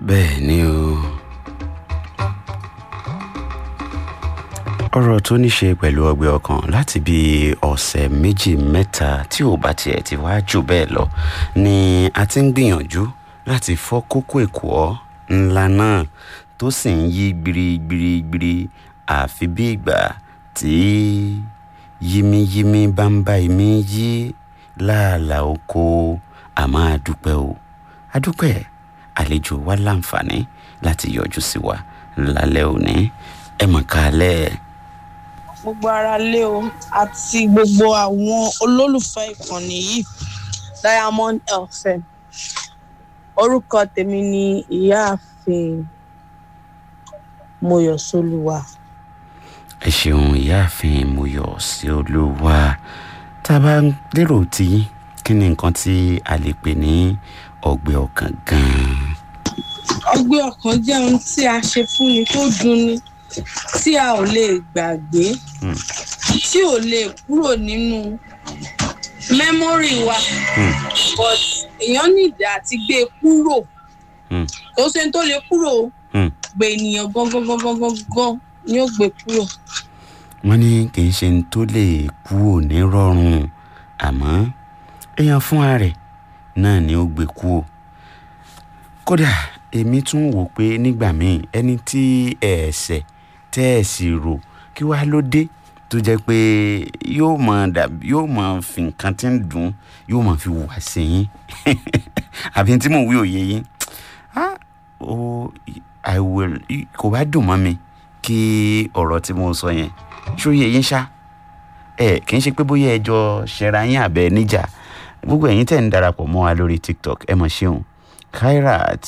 bẹ́ẹ̀ ni o ọ̀rọ̀ tó ní ṣe pẹ̀lú ọgbẹ́ ọkàn láti bí ọ̀sẹ̀ méjì mẹ́ta tí ò bá tiẹ̀ ti wá jù bẹ́ẹ̀ lọ ni a ti ń gbìyànjú láti fọ́ kókó èkó ńlá náà tó sì ń yí gbirigbirigbiri àfi bí ìgbà tí yímíyímí bá ń bá imí yí láàlà oko àmọ́ àdúpẹ́ o àdúpẹ́ àlejò wa láǹfààní láti yọjú sí wa lálẹ́ òní ẹ mọ̀ kálẹ̀ gbogbo ara lé o àti gbogbo àwọn olólùfẹ́ ìkànnì yìí diamond fm orúkọ tèmi ni ìyáàfin moyọ̀sọ́lùwà ẹ ṣeun ìyáàfin muyọ̀ sí olúwa tá a bá lérò tí kí ni nǹkan tí a lè pè ní ọgbẹ́ ọkàn gan-an. ọgbẹ́ ọkàn jẹ́ ohun tí a ṣe fún ni tó dunni tí a ò lè gbàgbé tí ò lè kúrò nínú mẹ́mórì wa but èèyàn nìdí àti gbé e kúrò Hmm. kò ṣe tó lè kúrò o, Hmm. gbé ènìyàn gangan gangan gangan ni ó gbé kúrò. wọ́n ní kì í ṣe ní tó lè kú òní rọrùn àmọ́ èèyàn fúnra rẹ̀ náà ni ó gbé kú o kódà èmi tún wò pé nígbà míì ẹni tí ẹ̀ẹ̀sẹ̀ tẹ́ ẹ̀ sì rò kí wàá ló dé tó jẹ́ pé yóò mọ dàbí yóò mọ fi nǹkan tí ń dùn yóò mọ fi wà sí yín àbí tí mò ń wí òye yín ah o i will kò bá dùn mọ́ mi kí ọ̀rọ̀ tí mo sọ yẹn ṣóyè yín ṣá ẹ kì í ṣe pé bóyá ẹjọ́ ṣẹra yín àbẹ níjà gbogbo ẹ̀yin tẹ̀ ń darapọ̀ mọ́ wa lórí tiktok ẹ mọ̀ ṣeun kairat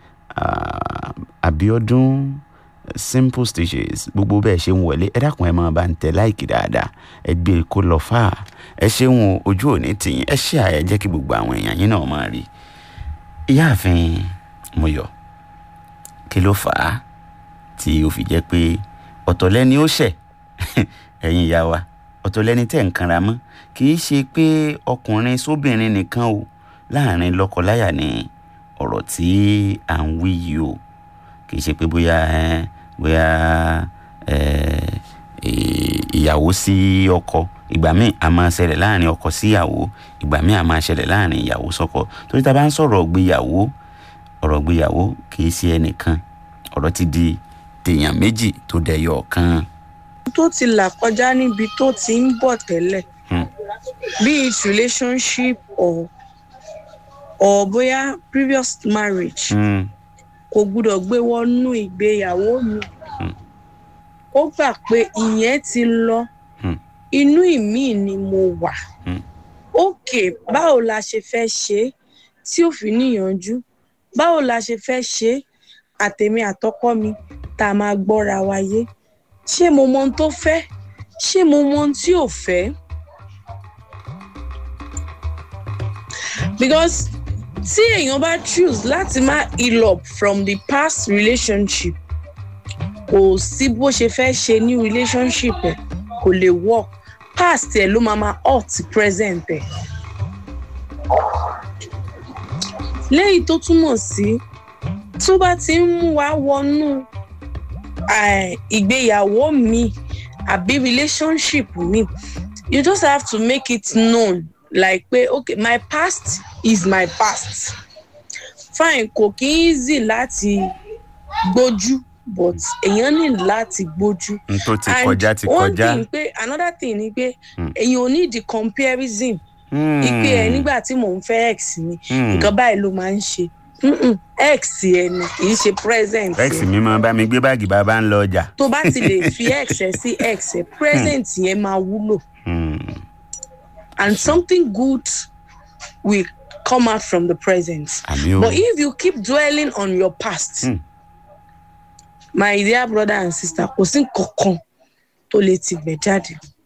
uh, abiodun simple stitches gbogbo bẹ́ẹ̀ ṣe ń wọlé ẹ dákun ẹ máa bá ń tẹ láìkì dáadáa ẹ gbé e kó lọ fà á ẹ ṣeun o, ojú òní tìyín ẹ ṣe àyẹ jẹ́ kí gbogbo àwọn èèyàn yín náà máa rí ìyáàfin muyọ̀ kí ló fà á tí ó fi jẹ́ pé ọ̀tọ̀ lẹ́ni ó ṣẹ̀ ẹ̀yin ìyá wa ọ̀tọ̀ lẹ́ni tẹ̀ ń kanra mọ́ kì í ṣe pé ọkùnrin sóbìnrin nìkan o láàrin lọ́kọláya ni ọ̀rọ̀ tí à ń wí yìí o kì í ṣe pé bóyá ẹ, bóyá ẹ, ẹ, ìyàwó sí ọkọ ìgbà míì a máa ṣẹlẹ̀ láàrin ọkọ sí ìyàwó ìgbà míì a máa ṣẹlẹ̀ láàrin ìyàwó sọ́kọ torí tá a bá ń sọ̀rọ̀ gbéyàwó ọ̀rọ̀ gbéyàwó kì í ṣe ẹnìkan ọ̀rọ̀ ti di tèèyàn méjì tó dẹyọ kan. tó ti là kọjá níbi tó ti ń bọ̀ tẹ́lẹ̀ Hmm. be it relationship or or bóyá previous marriage Hmm. kò gbúdọ̀ gbé wọnú ìgbéyàwó mi Hmm. ó gbà pé ìyẹn ti lọ Hmm. inú ìmí ni mo wà Hmm. ókè báwo la ṣe fẹ́ ṣe é tí ò fi níyànjú báwo la ṣe fẹ́ ṣe é àtèmi àtọkọ mi tá a máa gbọ́ra wa yé ṣé mo mọ ohun tó fẹ́ ṣé mo mọ ohun tí ò fẹ́ because tí èèyàn bá choose láti má heal up from the past relationship kò sí bó ṣe fẹ́ ṣe ní relationship ẹ̀ kò lè work past ẹ̀ ló máa ma hurt present ẹ̀ léyìí tó túmọ̀ sí tó bá ti ń mú wa wọnú eh, ìgbéyàwó mi àbí relationship mi you just have to make it known like pé okay my past is my past fine kò kí n easy láti gbójú but èèyàn ní láti gbójú n tó ti And kọjá ti one kọjá. thing pé another thing ni pé Hmm. èèyàn ò ní the comparison Hmm. ìpè ẹ nígbà tí mò ń fẹ́ x mi Hmm. nǹkan báyìí ló máa ń ṣe Mm-mm, x ẹ ni kì í ṣe present rex ẹ mi máa bá mi gbé báàgì bàbá ń lọ ọjà. tó bá ti lè fi x ẹ sí x ẹ present yẹn máa wúlò Hmm. and something good will come out from the present àmì o but if you keep dwelling on your past Hmm. my dear brother and sister kò sí nǹkan kan tó lè ti gbẹ jáde